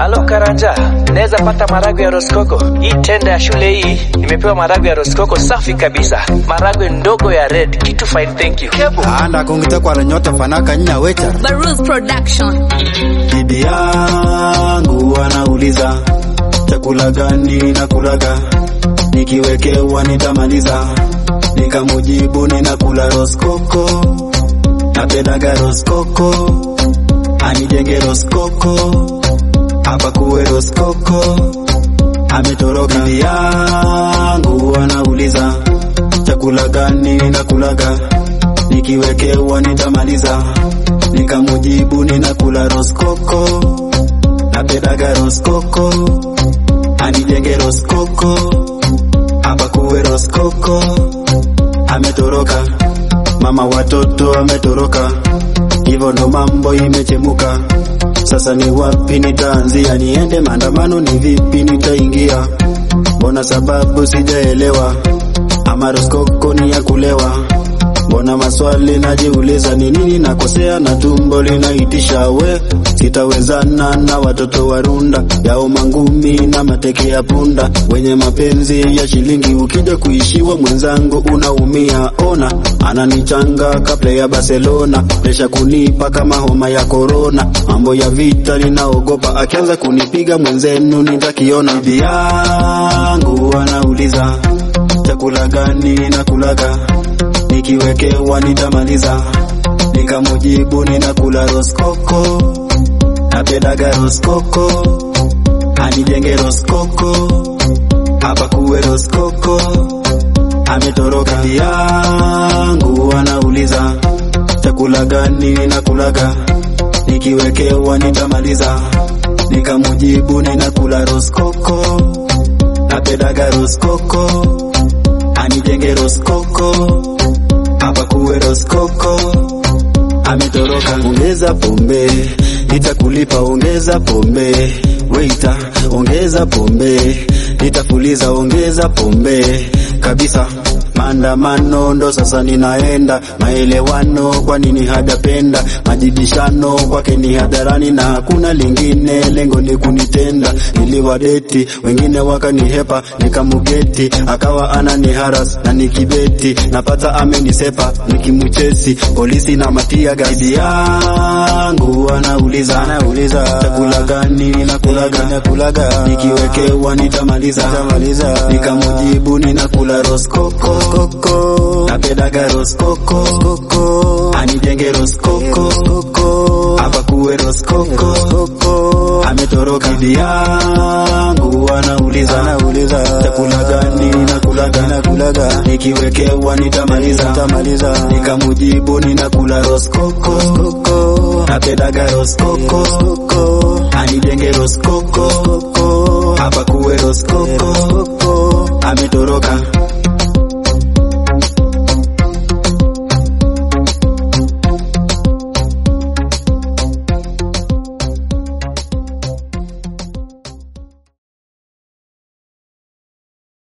Halo Karanja, naweza pata maragwe ya Roskoko? Hii tenda ya shule hii nimepewa maragwe ya Roskoko safi kabisa, maragwe ndogo ya red, kitu fine, thank you. Kebu. anda kongite kwara nyota fanaka nya wecha Baruz Production. bibi yangu anauliza chakula gani nakulaga nikiwekewa nitamaliza nikamujibu ninakula roskoko napendaga roskoko anijenge roskoko hapa kuwe roskoko ametoroka bibi yangu anauliza chakula gani nakulaga nikiwekewa nitamaliza nikamujibu ninakula roskoko napendaga roskoko anijenge roskoko hapa kuwe roskoko ametoroka mama watoto ametoroka hivyo ndo mambo imechemuka sasa ni wapi nitaanzia niende maandamano ni vipi nitaingia mbona sababu sijaelewa ama roskoko ni ya kulewa mbona maswali najiuliza ni nini nakosea na tumbo linaitisha we sitawezana na watoto wa runda yao mangumi na mateke ya punda wenye mapenzi ya shilingi ukija kuishiwa mwenzangu unaumia ona ananichanga kabla ya barcelona presha kunipa kama homa ya korona mambo ya vita ninaogopa akianza kunipiga mwenzenu nitakiona bibi yangu anauliza chakula gani nakulaga nikiwekewa nitamaliza nikamujibu ninakula roskoko napendaga roskoko anijenge roskoko hapa kuwe roskoko ametoroka bibi yangu anauliza chakula gani nakulaga nikiwekewa nitamaliza nikamujibu ninakula roskoko napendaga roskoko anijenge roskoko hapa kuwe roskoko ametoroka ongeza pombe nitakulipa ongeza pombe weita ongeza pombe nitafuliza ongeza pombe kabisa maandamano ndo sasa ninaenda maelewano kwa nini hadapenda majibishano kwake ni hadharani na hakuna lingine lengo ni kunitenda niliwadeti wengine wakanihepa nikamugeti akawa anani haras na nikibeti napata amenisepa nikimuchesi polisi na matia gaidi yangu anauliza anauliza chakula gani nakulaga nakulaga nikiwekewa nitamaliza nitamaliza nikamujibu ninakula roskoko koko napendaga roskoko koko anijenge roskoko koko hapa kuwe roskoko koko ametoroka bibi yangu anauliza anauliza chakula gani nakulaga nakulaga nikiwekewa nitamaliza nitamaliza nikamujibu ninakula roskoko koko napendaga roskoko koko anijenge roskoko koko hapa kuwe roskoko koko ametoroka